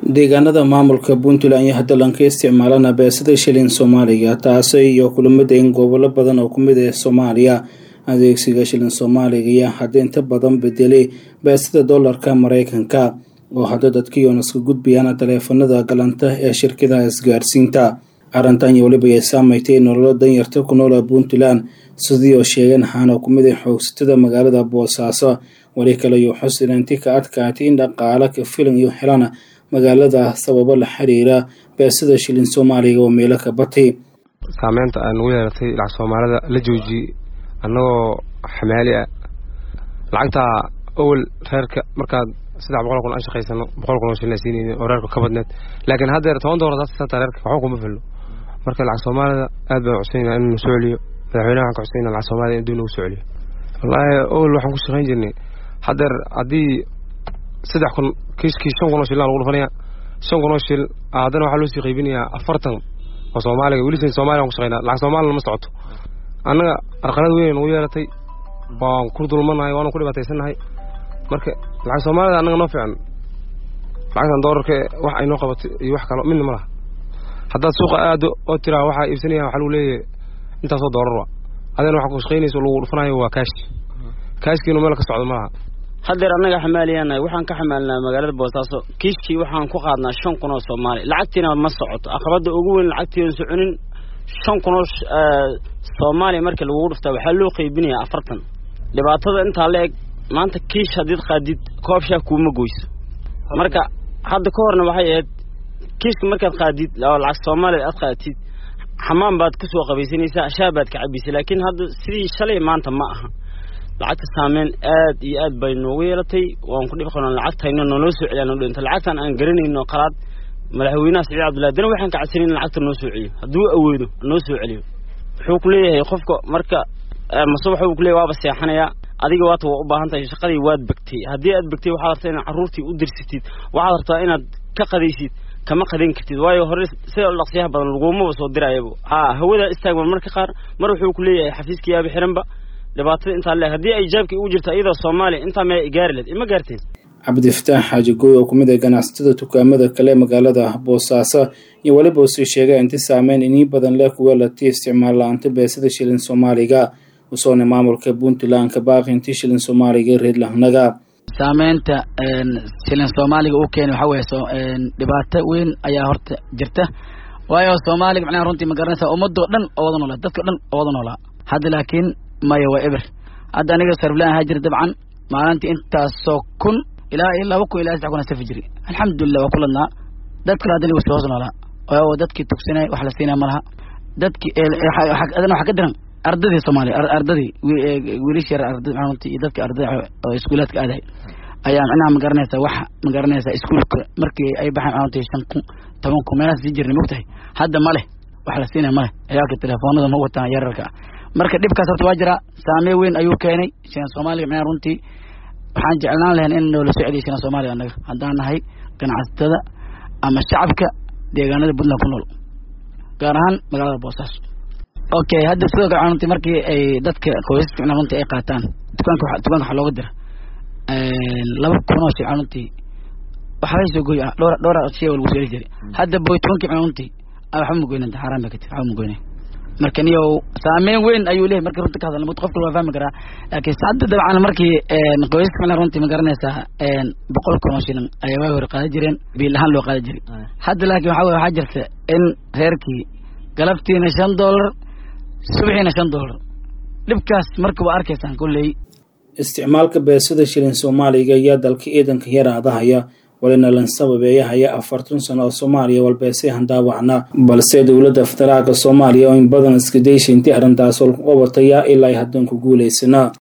deegaanada maamulka puntland iyo haddalan ka isticmaalana beesada shilin soomaaliga taasi iyo kulamada in gobollo badan oo kumid ah soomaaliya adeegsiga shilin soomaaliga iyo hadda inta badan bedelay beesada doolarka mareykanka oo hadda dadkiion iska gudbayaan taleefanada galanta ee shirkadaha isgaarsiinta arrintan iyo weliba ay saameystay nololo danyarta ku noola puntland sidii oo sheegeen waxaana kumid ah xoogsatada magaalada boosaaso weli kale iyo xusilanti ka adkaatay in dhaqaale ka filan iyo helaan magaalada sababo la xiriira beesada shilin soomaaliga oo meelo ka batay saameynta aan ugu yeelatay lacag soomaalida la joojiyey annagoo xamaali ah lacagtaa owel reerka markaad saddex boqol kun aan shaqaysano boqol kun oo shilin siinayni oo reerka ka badneed laakiin haddeer toban doolar saata reerka waxba kuma filno marka lacag soomaalida aad baan cusayna in soo celiyo madaxweynaha waxaan ka cusayna lacag soomaalida in dib nagu soo celiyo wallaahi owel waxaan ku shaqayn jirnay haddeer haddii saddex kun kiiskii shan kun oo shilin lagu dhufanaya shan kun oo shil haddana waxaa loo sii qaybinayaa afartan oo soomaaliga welisan soomaliya waan ku shaqaynaa lacag soomaalina ma socoto annaga arqalad weyn nagu yeelatay waan ku dulmanahay waanu ku dhibaataysannahay marka lacag soomaalida annaga noo fiican lacagtan doolarka wax ay noo qabatay iyo wax kalo midna ma laha haddaad suuqa aado oo tiraa waxaa iibsanaya waxaa lagu leeyahay intaasoo doolar wa adena waxaa ku shaqaynaysa lagu dhufanayo waa kaash kaashkiinu meel ka socdo ma laha haddeer annaga xamaaliyaanahay waxaan ka xamaalinaa magaalada boosaaso kiiskii waxaan ku qaadnaa shan kun oo soomaali lacagtiina ma socoto aqabadda ugu weyn lacagtiian soconin shan kun oo soomaaliya markii lagugu dhuftaa waxaa loo qaybinayaa afartan dhibaatada intaa la eg maanta kiish haddiid qaadid koob shaah kuuma goyso marka hadda ka horna waxay ahayd kiiska markaad qaadid oo lacag soomaaliyad aad qaatid xamaan baad ku soo qabaysanaysaa shaah baad ka cabaysa laakiin hadda sidii shalay maanta ma aha lacagta saameyn aad iyo aad bay noogu yeelatay waan ku dhib qabnaa lacagtayna nooloo soo celiyaa noo dhinta lacagtan aan garanayno qalaad madaxweynaha saciid cabdullahi dana waxaan ka cadsanin in lacagta noo soo celiyo hadduu awoodo noo soo celiyo wuxuu ku leeyahay qofka marka mase waxa uu ku leeyahy waaba seexanayaa adiga waata waa u baahan tahay shaqadii waad begtay haddii aad begtay waxaad rabtaa inaad carruurtii u dirsatid waxaad rabtaa inaad ka qadaysid kama qadayn kartid waayo hore sida dhaqsiyaha badan lagumaba soo dirayaba haa hawadaa istaagba marka qaar mar wuxuu ku leeyahay xafiiska yaaba xiranba dhibaatada intaa leeg haddii ay jaabkii ugu jirta iyadoo soomaaliya intaa mee gaari leed ima gaarteen cabdifataax xaaji gooy oo kumid ah ganacsatada dukaamada kale magaalada boosaaso iyo weliba usii sheegay inti saameyn inii badan leh kuwa lati isticmaal la-aanta beesada shilin soomaaliga usoona maamulka puntland ka baaqi intii shilin soomaaliga reed lahnaga saameynta shilin soomaaliga uu keenay waxaa weeye dhibaato weyn ayaa horta jirta waayo soomaaliga macnaha runtii ma garanaysa ummadoo dhan oo wada noolaa dadka dhan oo wada noolaa hadda laakiin maya waa eber hadda aniga sarflaan ahaa jira dabcan maalintii intaasoo kun ilaa iyo laba kun ilaa saddex kun safi jiri alxamdulilah waa ku ladnaa dad kale haddana wasi hoos noolaa oo dadkii tugsanay wax la siinaya ma laha dadkii adana waxa ka diran ardadii soomaaliya ardadii wiilish yar arda runtii iyo dadkii ardada oo iskuulaadka aadahay ayaa micnaha ma garanaysa wax ma garanaysa iskuulka markii ay baxeen runtii shan kun toban kun meelahaas sii jirnay mogtahay hadda ma leh wax la siinaya ma leh ciyaalka telefoonada ma wataan yararka ah marka dhibkaas horta waa jiraa saameyn weyn ayuu keenay shilan soomaaliga micnaha runtii waxaan jeclaan lahayn in noola soo celiya shilan soomaaliga annaga haddaan nahay ganacsatada ama shacabka deegaanada puntland ku nool gaar ahaan magaalada boosaaso okay hadda sidoo kale runtii markii ay dadka qoysaska micnaha runtii ay qaataan dukaanka dukaanka waxaa looga dira laba kun oo shil runtii waxbay soo goy dhowr dhowr shay oo lagu soo heli jiray hadda boy tobankii micnaha runtii waxba ma goynanta xaaraan bay ka tiri waxba ma goynay marka niyo saameyn weyn ayuu leeyahy markii runta ka hadalna mud qofka waa fahmi karaa laakiin hadda dabcan markii qoysaska micnaha runtii ma garanaysaa boqol kun oo shilin ayaa waagi hore qaadan jireen biil ahaan loo qaadan jiray hadda laakiin waxa weye waxaa jirta in reerkii galabtiina shan doolar subaxiina shan doolar dhibkaas marka waa arkaysaan kolley isticmaalka beesada shilin soomaaliga ayaa dalka ciidanka yaraadahaya walina lan sababeeyahaya afartan sano oo soomaaliya walbeesay handaawacna balse dowladda federaalka soomaaliya oo in badan iska dayshay intii arrintaas walku qabataya ilaa ay haddan ku guulaysana